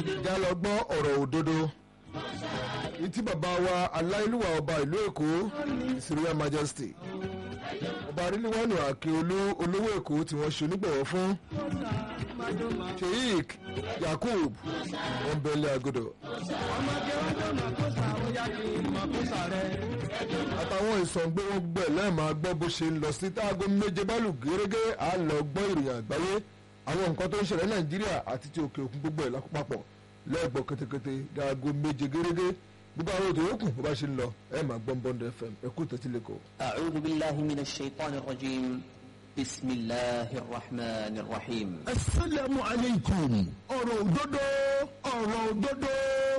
ìjà lọ gbọ́ ọ̀rọ̀ òdodo ìtí bàbá wa aláìlúwà ọba ìlú èkó Syria Majesty ọba arílíwánu àkèolú olówó èkó tí wọ́n ṣe onígbọ̀wọ́ fún Sheikh Yakub ọ̀nbẹ̀lẹ̀ àgọ́dọ̀ àtàwọn ìsọ̀ǹgbé wọn gbẹ̀ lẹ́ẹ̀ma gbọ́ bó ṣe ń lọ sí táago méje bálù gẹ́gẹ́ à lọ gbọ́ ìròyìn àgbáyé àwọn nǹkan tó ń ṣẹlẹ̀ nàìjíríà àti ti òkè òkun gbogbo ẹ̀ lápapọ̀ lẹ́ẹ̀gbọ́ kétékété dáago méje gẹ́gẹ́ gbogbo àwọn ètò yòókù bó bá ṣe ń lọ ẹ̀ máa gbọ́n bọ́ndẹ fm ẹ̀kú tẹ̀sí lẹ́kọ̀ọ́. أعوذ بالله من الشيطان الرجيم بسم الله الرحمن الرحيم asalaamu aleykum ọ̀rọ̀ òdodo ọ̀rọ̀ òdodo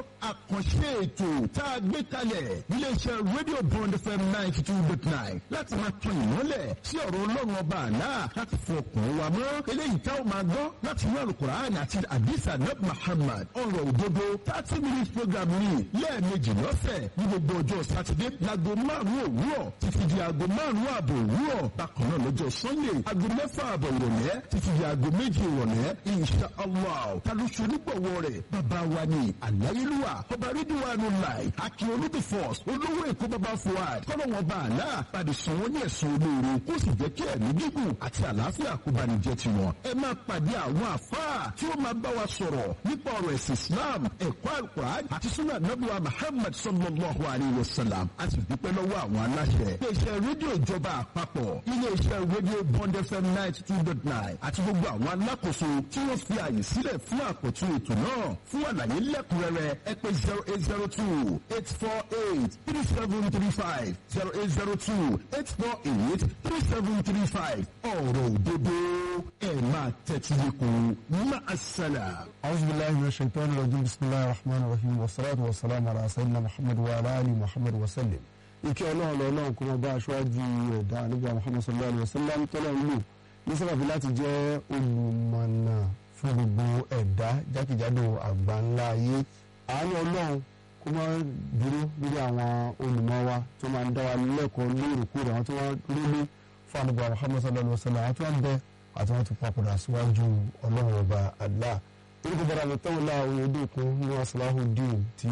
àkànṣe ètò tá a gbé kalẹ̀ níléeṣẹ́ rédíò bond fm ninety two dot nine láti máa tan ìmọ́lẹ̀ sí ọ̀rọ̀ ọlọ́run ọba àná láti fọ ọkàn wa mọ́ eléyìí tá a máa gbọ́ láti inú alukur'an àti adisa nab muhammad ọ̀rọ̀ òdodo thirty minutes program ni lẹ́ẹ̀mejì lọ́sẹ̀ ní gbogbo ọjọ́ sátidé láago márùn-ún òwúrọ̀ títí di aago márùn-ún ààbò òwúrọ̀ bákan náà lọ́jọ́ sunday aago mẹ́fà ààbọ̀ ìrọ̀lẹ́ títí di aago méjì ìrọ̀lẹ́ insha allah ta ló ṣe onígbọ̀wọ́ rẹ̀ bàbá wa ni àláyélúwà ọba rídíwánu láì akin olódì force olówó èkó bàbá fuad kọ́lọ́wọ́n bá àlá padì sàn wọ́n ní ẹ̀sùn olóore kó sì jẹ́ kí ẹ̀mí gígùn àti àlàáfíà kó bá ní jẹ́ tiwọn. ẹ máa pàdé àwọn àfáà tí ó máa bá wa sọ̀rọ̀ nípa ọ̀rọ̀ ẹ̀sìn islam ẹ̀kọ́ alukur'an àti sunnah nabuwa muhammad sallallahu alayhi wa sallam a sì dúpẹ́ lọ́wọ́ àwọn aláṣẹ. iléeṣẹ́ rédíò ìjọba àpapọ̀ iléeṣẹ́ rédíò bond fm ninety two dot nine àti gbogbo àwọn alákòóso tí wọ́n fi àyè sílẹ̀ fún àkọ́tún ètò náà fún àlàyé lẹ́kùnrẹ́rẹ́ ẹ pè zero eight zero two eight four eight three seven three five zero eight zero two eight four eight three seven three five ọ̀rọ̀ òdodo ẹ̀ máa tẹ́tí lẹ́kùn máa ṣẹlẹ̀. أعوذ بالله من الشيطان الرجيم بسم الله الرحمن الرحيم والصلاة والسلام على سيدنا محمد وعلى آله محمد وسلم ìkẹ́ ọlọ́run lọ́lọ́run kó máa bá aṣáájú ẹ̀dá nígbà Muhammad sallallahu alayhi wa sallam tọ́lọ̀ ń lò ní sábàbí láti jẹ́ olùmọ̀nà fún gbogbo ẹ̀dá jákèjádò àgbà ńlá ayé àánú ọlọ́run kó máa dúró lórí àwọn olùmọ̀ wa tó máa ń dá wa lẹ́kọ̀ọ́ lóòrèkóòrè àwọn tó wá lólé fún àdúgbò Muhammad sallallahu alayhi wa sallam àwọn tó wá ń bẹ àti wọn ti papòdà síwájú ọlọ́run ọba Allah orúkọ bọ́dà mi tẹ́wọ̀n láà oyèdèkun ní Salahudeen tí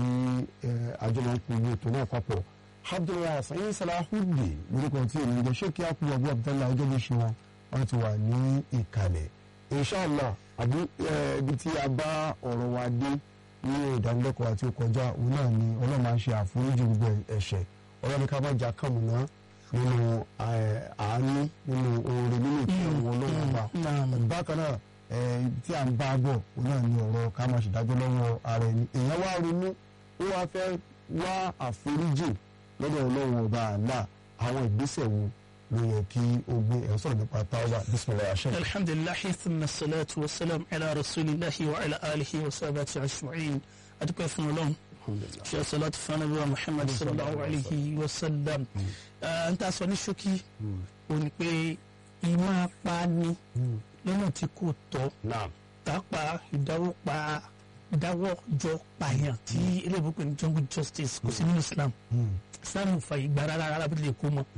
àjọ máa ń pè ní ètò náà papọ̀ abdullahi sayin Salahudeen lórúkọ tí èmi jẹ́ ṣé kí á kú ọgbọ́n abdullahi ọjọ́ bí ṣe wọn wọn ti wà ní ìkàlẹ̀ inshallah àbí ibi tí a bá ọ̀rọ̀ wa dé ní ìdánilẹ́kọ̀ọ́ àti kọjá òun náà ni ọlọ́run máa ń ṣe àforíjì gbogbo ẹ̀ṣẹ̀ ọlọ́run ká má jà kàmùná nínú àánú nínú oore nínú ìkẹwọn ọlọ́run ọba bákan náà tí à ń bá bọ̀ òun náà ni ọ̀rọ̀ ká máa ṣèdájọ́ lọ́wọ́ ara ẹni èèyàn wá ronú ó wá fẹ́ wá àforíjì lọ́dọ̀ ọlọ́run ọba àlá àwọn ìgbésẹ̀ wo ló yẹ kí o gbé ẹ̀ sọ̀rọ̀ nípa táwọn bisimilayi aṣẹ́. الحمد لله ثم الصلاة والسلام على رسول الله وعلى آله وصحبه أجمعين أدوك فن لهم شيء صلاة فنبي محمد صلى الله عليه وسلم أنت أصلا شوكي ونقول ìmọ̀ pani lọ́nà tí kò tọ́ tápa ìdáwọ́ pa ìdáwọ́ jọ pààyàn tí eléyìí pè ní jungle justice kò sí nínú Islam Islam ò fàyè gbà rárá rárá bí lè kó mọ́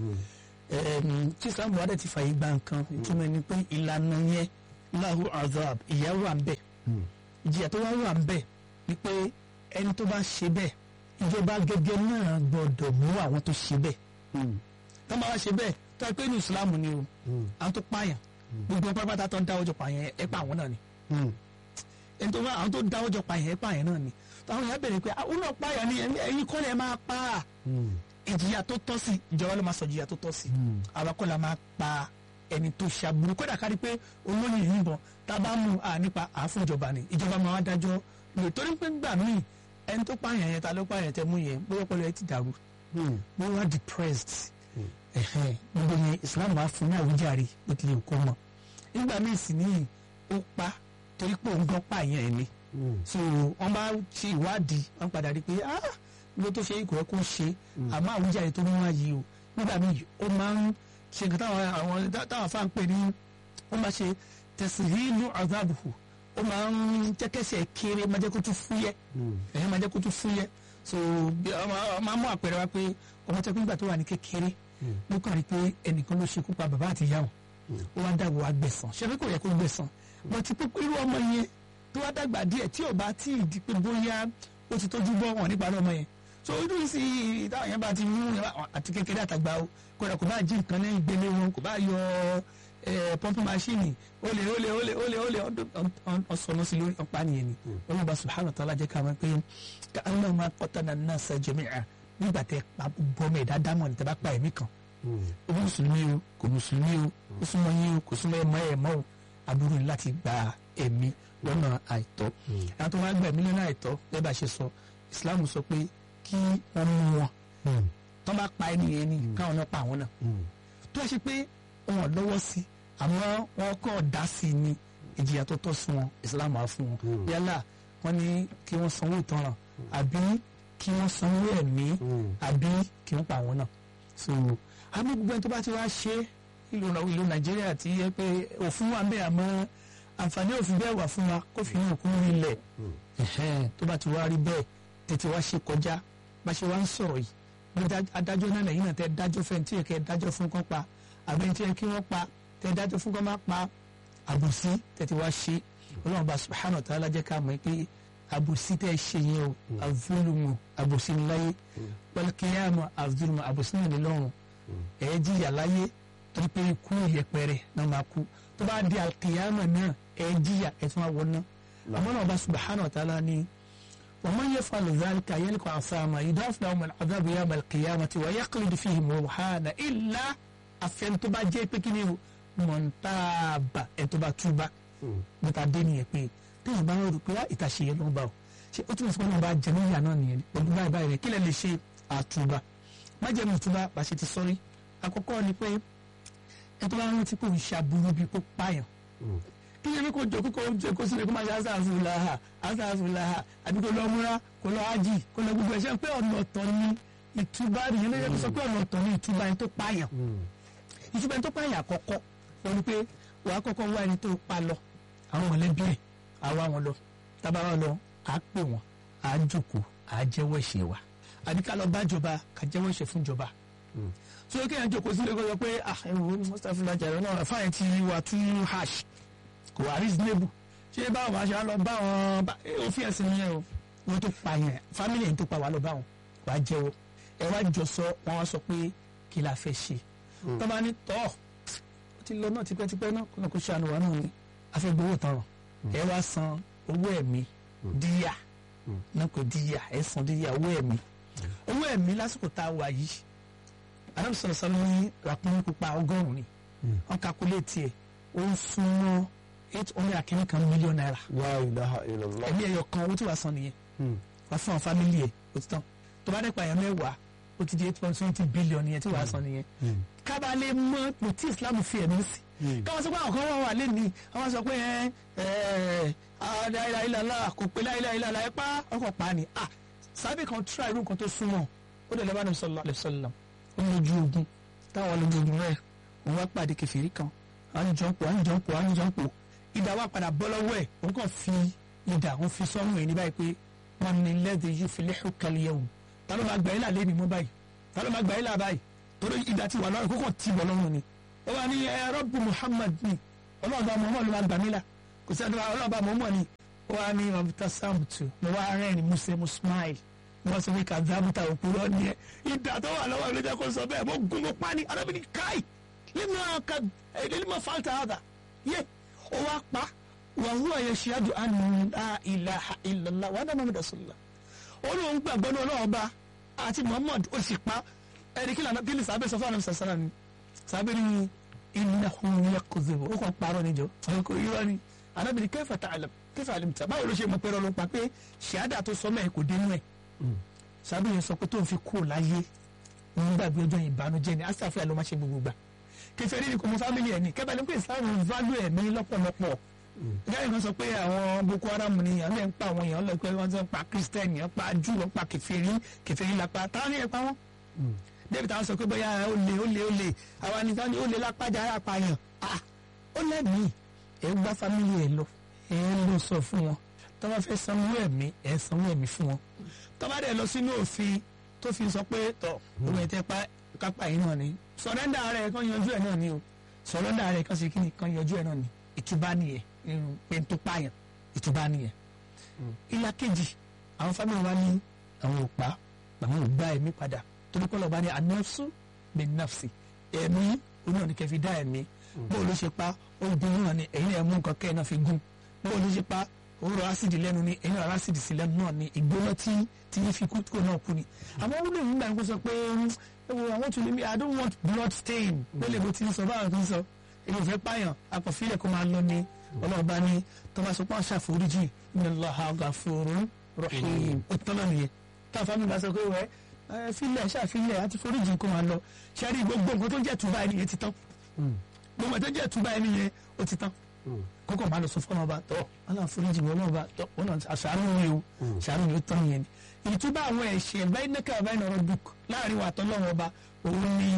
tí Islam wà dẹ̀ ti fàyè gbà nǹkan ìtumọ̀ ẹni pé ìlànà yẹn lahu azab ìyà wà ń bẹ̀ ìjìyà tó wá wà ń bẹ̀ ni pé ẹni tó bá ṣe bẹ́ẹ̀ ìjọba gẹ́gẹ́ náà gbọ́dọ̀ mú àwọn tó ṣe bẹ́ẹ̀ tó máa ṣe bẹ́ẹ̀ tó ẹ pé ní Islam ni o àwọn tó pààyàn gbogbo pápátá tó ń dáwọ́ jọ pààyàn ẹ pa àwọn náà ni ẹni tó bá àwọn tó dáwọ́ jọ pààyàn ẹ pààyàn náà ni táwọn èèyàn bẹ̀rẹ̀ pé àwọn náà pààyàn ni ẹ̀yin kọ́ lẹ̀ máa pa á ìjìyà tó tọ́ sí ìjọba ló máa sọ ìjìyà tó tọ́ sí àwa kọ́ la máa pa ẹni tó ṣàbùrù kódà kárí pé olóyìn yìnbọn tá a bá mú a nípa àáfún ìjọba ni ìjọba máa wá dájọ́ lè torí pé gbà míì ẹni tó pààyàn yẹn ta ló pààyàn tẹ mú yẹn bóyá ọpọlọ ẹ ti dàrú bóyá wá depressed gbogbo yẹn islam wà fún ní àwùjáre ó ti lè kó mọ nígbà míì sì ní ó pa torí pé òun gan pààyàn ẹ ni so wọn bá ṣe ìwádìí wọn padà rí pé ah ló tó ṣe ikọ̀ ẹ kó ṣe àmọ́ àwùjáre tó mú wá yìí o nígbà míì ó máa ń ṣe nǹkan táwọn àwọn táwọn afá ń pè ní ó máa ṣe tẹ̀síhìlú azabuhu ó máa ń jẹ́kẹ́sẹ̀ kéré máa jẹ́ kó tún fúyẹ́ ẹ̀yẹ́ máa jẹ́ kó tún fúyẹ́ so máa mú àpẹẹrẹ wa pé ọmọ tẹ́kùn nígbà tó wà ní kékeré ló kàn rí pé ẹnìkan ló ṣekú pa bàbá àti ìyá wọn ó wá dàgbò wá gbẹ̀san ṣé pé kò yẹ kó gbẹ̀san wọ́n ti pípé irú ọmọ yẹn tó wá dàgbà díẹ̀ tí ò bá tí ì di pé bóyá ó ti tójú bọ́ wọn nípa ọmọ yẹn so ojú sí táwọn yẹn bá ti mú àti kékeré àtàgbà o kódà kò bá jí nǹkan ní ìgbélé wọn kò bá yọ pọ́ńpù máṣíìnì ó lè ó lè ó lè ó lè ó lè ọ̀sọ̀nà sí lórí ọ̀pá nìyẹn ni wọ́n bá subhanahu wa ta'ala jẹ́ ká mọ̀ pé ká Allah máa qatala an-nasa jami'a nígbà tẹ bọ́mọ ẹ̀dá dámọ̀ ní tẹ bá pa ẹ̀mí kan ó bí mùsùlùmí o kò mùsùlùmí o ó súnmọ́ yín o kò súnmọ́ ẹ̀ mọ́ ẹ̀ mọ́ o aburú ni láti gba ẹ̀mí lọ́nà àìtọ́ àwọn tó wá gba ẹ̀mí lọ́nà àìtọ́ bẹ́ẹ̀ bá ṣe sọ Islam sọ pé kí wọ́n mú wọn tó bá pa ẹni yẹn ni káwọn náà pa àwọn náà tó ṣe pé wọn lọ́wọ́ sí àmọ́ wọn kọ́ dá sí ni ìjìyà tó tọ́ sí wọn Islam á fún wọn yálà wọn ní kí wọ́n sanwó ìtanràn àbí kí wọ́n sanwó ẹ̀mí àbí kí wọ́n pa àwọn náà so àmọ́ gbogbo ẹni tó bá ti wá ṣe ìlú ìlú Nàìjíríà ti yẹ pé òfin wà ń bẹ àmọ́ àǹfààní òfin bẹ́ẹ̀ wà fún wa kó fi hàn kún nílẹ̀ tó bá ti wá rí bẹ́ẹ̀ tètè wá ṣe kọjá bá ṣe wá ń sọ̀rọ̀ yìí bí adájọ́ náà lẹ́yìn náà tẹ́ dájọ́ fẹ́ tí yẹ kẹ́ dájọ́ fún kán pa àbí tí yẹ kí wọ́n pa tẹ́ dájọ́ fún kán má pa àbòsí tètè wá ṣe ọlọ́run bá subhanahu wa ta'ala jẹ́ ká mọ̀ pé àbòsí tẹ́ ṣe yẹn o àvúlùmù àbòsí ní láyé wal qiyamah àvúlùmù àbòsí náà ní lọ́run ẹ̀ jìyà láyé torí pé ikú yẹpẹrẹ náà máa kú tó bá di al-qiyamah náà ẹ̀ jìyà ẹ̀ tún wá wọ náà àmọ́ náà bá subhanahu wa ta'ala ní ومن يفعل ذلك يلقى عثاما يضاف لهم العذاب يوم القيامة ويخلد فيه مهانا إلا àfẹn tó bá jẹ́ pé kí ni o mọ̀ntàbà ẹ̀ tó bá túbà níta dé nìyẹn pé téèyàn bá rò pé ìtàṣe yẹn ló ń bá o ṣe ó túmọ̀ sí pé wọn bá jẹ níyà náà nìyẹn pẹ̀lú báyìí báyìí rẹ̀ kí lè lè ṣe àtúbà má jẹ́ mọ̀túbà bá ṣe ti sọ́rí àkọ́kọ́ ni pé ẹ tó bá rántí pé òun ṣàbùrú bíi kó pààyàn kí ni kò jọ kókó jẹ kó sílẹ̀ kó máa ṣe asáfùláhà asáfùláhà àbí kó lọ múra kó lọ ájì kó lọ gbogbo ẹ̀ṣẹ̀ pé ọ̀nà ọ̀tọ̀ ni ìtúbà nìyẹn lóye kó sọ pé ọ̀nà ọ̀tọ̀ ni ìtúbà ẹni tó pààyàn ìtúbà ẹni tó pààyàn àkọ́kọ́ wọ́n ní pé wà á kọ́kọ́ wá ẹni tó pa lọ àwọn mọ̀lẹ́bí ẹ̀ á wá wọn lọ tábà wọn lọ á pè wọn á jókòó á jẹ́wọ́ ẹ̀ṣẹ̀ wa àbí ká lọ bá jọba ká jẹ́wọ́ ẹ̀ṣẹ̀ fún jọba so kéèyàn jókòó sílé kó sọ pé ah ẹ wo Mustapha Lajare náà fáyẹn ti wà too harsh kò wá reasonable ṣé báwọn máa ṣe á lọ bá wọn òfin ẹ̀sìn yẹn o wọn tó pa yẹn family yẹn tó pa wà lọ bá wọn wà á jẹ́wọ́ ẹ wá jọ sọ wọn wá sọ pé kí la fẹ́ ṣe tó bá ní tọ́ ó ti lọ náà tipẹ́tipẹ́ náà kó kó ṣàánú wa náà ni a fẹ́ gbowó tọrọ ẹ wá san owó ẹ̀mí díyà náà kò díyà ẹ san díyà owó ẹ̀mí owó ẹ̀mí lásìkò tá a wà yìí adam sọ̀rọ̀ sọ́nà ní ràpọ́n pupa ọgọ́rùn-ún ni wọ́n kakuléètì ẹ̀ ó ń súnmọ́ eight hundred akínní kan mílíọ̀nù náírà la ilaha illallah. ẹ̀mí ẹ̀yọ̀ kan owó tí wàá san nìyẹn wàá fún àwọn fámìlì ẹ̀ ó ti tán tó bá dẹ́pọ̀ àyàn mẹ́wàá ó ti di eight point twenty billion yẹn tí wàá san nìyẹn kábàlẹ̀ mọ́ pò tí Islam fi ẹ̀mí sí káwọn sọ pé àwọn kan wà wà lẹ́ni àwọn sọ pé ẹ ẹ láìláìláìlá kò pé láìláìláìlá ẹ pa ọkọ̀ pa ni ah sábẹ́ kan tíra irú nǹkan tó súnmọ́ ó dẹ̀ lọ́ba nàbí sallallahu alaihi wasallam ó ní ojú ogun táwọn lójú ogun rẹ̀ òun wá pàdé kẹfìrí kan àwọn jọ̀ǹpọ̀ àwọn jọ̀ǹpọ̀ àwọn jọ̀ǹpọ̀ ìdá wa padà bọ́ lọ́wọ́ ẹ̀ òun kàn fi ìdá òun fi sọ́run ẹ̀ ní báyìí pé wọn ní lẹ́dí yìí fi lẹ́hùn kálíyẹ̀ wò ta ló máa gbà yín là lé mi mú báyìí ta ló máa gbà yín là báyìí torí ìdá ti wà lọ́rùn kókò tì bọ̀ lọ́rùn ni ó wà ní ẹ rọ́bù Muhammad ni ọlọ́ọ̀bá Muhammad ló máa gbà mí là kò sí ẹ̀dọ́ ọlọ́ọ̀bá Muhammad ni ó wà ní mabuta samtu mo wá rẹ́rìn musẹ́ mo smile mo wá sọ pé kàdábùtà òpùrọ̀ ni ẹ ìdá tó wà lọ́wọ́ ìlú jẹ́ kó sọ bẹ́ẹ̀ mo gun mo pa ni arábìnrin káì lẹ́nu fàltà àdà yẹ ó wá pa wa huwa yashhadu anna la ilaha illallah wa anna muhammadan rasulullah olóhùn gbàgbọ́ ní ọlọ́run ọba àti muhammad ó sì pa ẹni kí lànà kíni sábẹ́ sọ fún àwọn sàṣàrà ni sábẹ́ ni innahu yakdhibu ó kàn parọ́ níjọ ọkọ̀ irọ́ ni anábìrin kayfa ta'lam kayfa alimta báwo ló ṣe mọ̀ pé ọlọ́run pa pé ṣìádà tó sọ mẹ́ẹ̀ kò dénú ẹ̀ sábẹ́ yẹn sọ pé tó ń fi kú láyé òun gbàgbé ọjọ́ ìbànújẹ́ ni asáfíà ló má ṣe gbogbo gbà kẹfẹ́ ní kò mọ fámìlì ẹ̀ ní kẹfẹ́ ní pé islam value ẹ̀mí lọ́pọ̀lọpọ̀ ìyá ìkan sọ pé àwọn boko haram ni àwọn ẹ̀ ń pa àwọn èèyàn lọ pé wọ́n ti ń pa christian yẹn pa jù wọ́n pa kẹfẹ́rí kẹfẹ́rí lápá táwọn ní ẹ̀ pa wọ́n. david àwọn sọ pé bóyá ó lè ó lè ó lè àwa ní sáwọn ó lè lápájà ara pààyàn ó lẹ́mìí ẹ̀ gbá fámìlì ẹ̀ lọ ẹ̀ lọ sọ fún wọn tó bá fẹ́ sanwó ẹ̀mí ẹ̀ sanwó ẹ̀mí fún wọn tó bá dẹ̀ lọ sínú òfin tó fi sọ pé tọ̀ òun ẹ̀ tẹ́ pa kápá yìí náà ni sọ̀rẹ́ndà rẹ̀ kan yanjú ẹ̀ náà ni o sọ̀rẹ́ndà rẹ̀ kan sì kí ni kan yanjú ẹ̀ náà ni ìtúbá nìyẹn irun pé tó pààyàn ìtúbà nìyẹn ìlà kejì àwọn fámìlì wa ní àwọn ò pa àwọn ò gba ẹ̀mí padà torí pé ọlọ́ba ní anafsu bí nafsi ẹ̀mí oní ọ̀nì kẹfì dá ẹ̀mí bó ló ṣe pa ó gun náà ni ẹ̀yin náà mú nǹkan kẹ́ ẹ̀ náà fi gún bó ló ṣe pa ó rọ ásìdì lẹ́nu ni ẹ̀yin náà rọ ásìdì sí lẹ́nu náà ni ìgbóná tí tí yín fi kú kó náà kú ni àmọ́ ó lè nígbà yẹn kó sọ pé ẹ wo àwọn tó lè mi i don't want blood stain lélẹ̀ bó ti ń sọ báwọn tó ń sọ èmi ò fẹ́ pààyàn akọ̀fílẹ̀ kó máa lọ ni ọlọ́ọ̀bá ni tọ́ba sọ pé wọ́n ṣàforíjì inna Allaha ghafurun rahim ó tọ́lọ́ nìyẹn táwọn fámìlì bá sọ pé wẹ́ ẹ filẹ̀ ṣàfilẹ̀ àti foríjì kó máa lọ ṣẹ́rí gbogbo nǹkan tó ń jẹ́ túbà ẹni yẹn ti tán gbogbo nǹkan tó ń jẹ́ túbà ẹni yẹn ó ti tán kókò máa lọ sọ fún ọba tọ ọlọ́run foríjì mi ọlọ́run bá tọ ọlọ́run àṣàánú mi o ṣàánú mi ó tán yẹn ni ìtúbà àwọn ẹ̀ṣẹ̀ báyìí nẹ́kà báyìí nọ̀rọ̀ dùk láàrin wa tọ́lọ́run ọba òun ni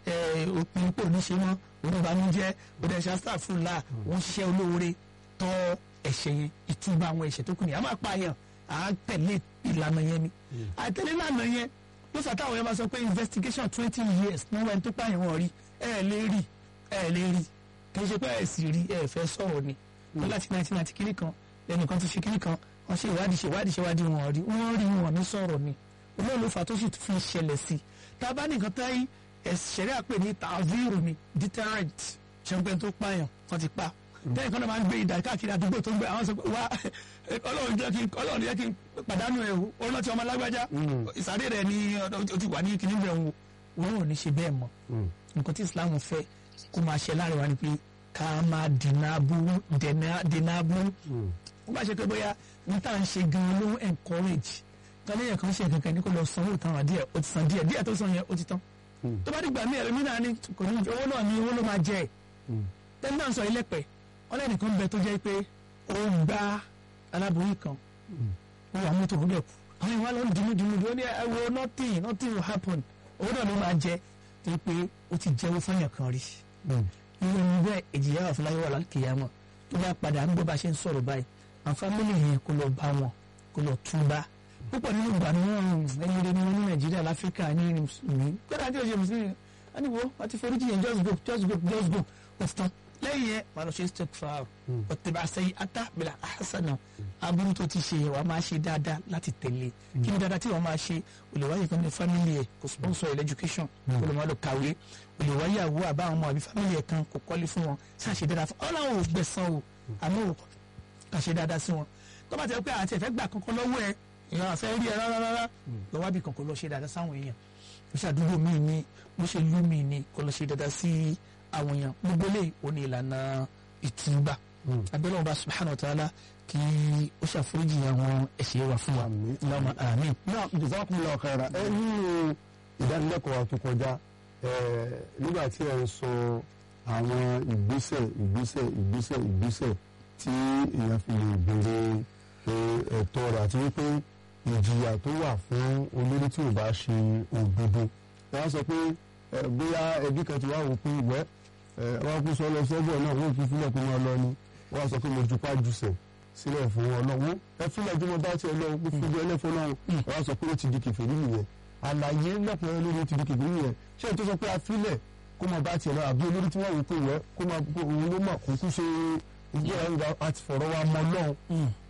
òpin pò ní ṣe mọ́ òun ìbànújẹ́ òun ẹ̀ṣẹ̀ asáfùlà òun ṣiṣẹ́ olóore tọ́ ẹ̀ṣẹ̀ yẹn ìtúbà àwọn ẹ̀ṣẹ̀ tó kù ní a máa pààyàn à á tẹ̀lé ìlànà yẹn ni àtẹ̀lé ìlànà yẹn ló sọ táwọn yẹn bá sọ pé investigation twenty years ní wọn tó pààyàn wọn rí ẹ lè rí ẹ lè rí kì í ṣe pé ẹ sì rí ẹ fẹ́ sọ̀rọ̀ ni wọn láti nineteen ninety kiri kan lẹ́nìkan ti ṣe kiri kan wọ́n ṣe ìwádìí ṣe ìwádìí ṣe ìwádìí wọn rí wọ́n rí wọn ní sọ̀rọ̀ ni olóòlù ló fà tó sì fi ṣẹlẹ̀ sí tá a bá nìkan táyì ẹ̀ṣẹ̀rẹ́ àpè ní tàvírù ni deterrent ṣẹ́ńpẹ́ tó pààyàn wọ́n ti pa tẹ́yìn kan náà máa ń gbé ìdá káàkiri àdúgbò tó ń gbé àwọn sọ pé wá ọlọ́run jẹ́ kí ọlọ́run jẹ́ kí n pàdánù ẹ̀ o ọlọ́run ti ọmọ alágbájá ìsàdé rẹ̀ ni o ti wà ní kíní bẹ̀ wò wọn ò ní ṣe bẹ́ẹ̀ mọ́ nǹkan tí Islam fẹ́ kó máa ṣe láàrin wa ni pé ká máa dènà aburú dènà aburú wọ́n bá ṣe pé bóyá ní tá à ń ṣe gan-an ló ń encourage tọ́lẹ́yìn kan ṣe kankan ní kó lọ sanwó ìtàn díẹ̀ ó ti san díẹ̀ díẹ̀ tó san yẹn ó ti tán tó bá dìgbà mí ẹ̀rọ mi náà ní kò ní owó náà ní owó ló máa jẹ ẹ̀ tẹ́lẹ̀ náà sọ ilé pẹ̀ ọlẹ́nìkan bẹ tó jẹ́ pé ó ń gbá aláboyún kan ó wà mọ́tò ó dẹ̀ kú àwọn ìwà lọ ń dunu dunu dunu ó ní ẹwọ nothing nothing will happen owó náà ló máa jẹ tó pé ó ti jẹ́wọ́ fáyàn kan rí irú ẹni bẹ́ẹ̀ èjìyà wà fúláyé wà lákìyàmọ̀ tó bá padà ń gbọ́ bá ṣe ń sọ̀rọ̀ báyìí àwọn fámìlì yẹn kó lọ bá wọn kó lọ túbá púpọ̀ nínú ìgbà ni wọ́n ẹni rẹ ni wọ́n ní nàìjíríà láfíríkà ní mùsùlùmí gbọ́dọ̀ àti òṣèlú mùsùlùmí wọ́n ní wo wọ́n ti forí jìyàn just go just go just go wọ́n ti tán lẹ́yìn yẹn wà lọ ṣe istighfar ọ̀tẹ̀bà sẹ́yìn ata bìlà ahasana aburú tó ti ṣe wàá máa ṣe dáadáa láti tẹ̀lé kí ni dáadáa tí wàá máa ṣe olè wáyé kan ní family ẹ̀ kò sponsor ẹ̀ education olè máa lọ kàwé olè wáyé àwọ àbá àwọn ọmọ àbí family ẹ̀ kan kò kọ́lé fún wọn ṣáà ṣe dáadáa fún ọlọ́run ò gbẹ̀san o àmọ́ ò kà ṣe dáadáa sí wọn tó bá ti rẹ pé àti ẹ̀fẹ́ gbà kankan lọ́wọ́ ẹ̀ èèyàn àfẹ́ rí ẹ rárá rárá lọ wábì kan kó lọ ṣe dáadáa sáwọn èèyàn bó ṣe àdúgbò míì ni bó ṣe lú míì ni kó lọ ṣe dáadáa sí àwọn èèyàn gbogbo lè ó ní ìlànà ìtúbà abẹ́lẹ́ ọba subhanahu wa ta'ala kí ó ṣàforíjì àwọn ẹ̀ṣẹ̀ wa fún wa lọ́mọ àmín. náà jazakumullahu khaira ẹ nínú ìdánilẹ́kọ̀ọ́ wa tó kọjá nígbà tí ẹ ń sọ àwọn ìgbésẹ̀ ìgbésẹ̀ ìgbésẹ̀ ìgbésẹ̀ tí èèyàn fi lè béèrè ẹ̀tọ́ rẹ̀ àti wípé ìjìyà tó wà fún olórí tí ò bá ṣe òdodo wọ́n sọ pé bóyá ẹbí kan ti wá wò pé ìwẹ́ wọ́n kú sọ lọ sọ́bọ̀ náà wọ́n fi fílẹ̀ kó máa lọ ni wọ́n sọ pé mo jupá jùsẹ̀ sílẹ̀ fún ọlọ́wọ́ ẹ fílẹ̀ tí mo bá tiẹ̀ lọ pé fíjọ ẹlẹ́fọ́ náà wọ́n sọ pé ó ti di kèfèrí nìyẹn àlàyé lọ́kùnrin lórí ti di kèfèrí nìyẹn ṣé ètò sọ pé a fílẹ̀ kó máa bá tiẹ̀ lọ àbí olórí tí wọ́n wò pé ìwẹ́ kó máa òun ló mà kó kú ṣe ìgbéra àti fọ̀rọ̀ wa mọ́ lọ́hùn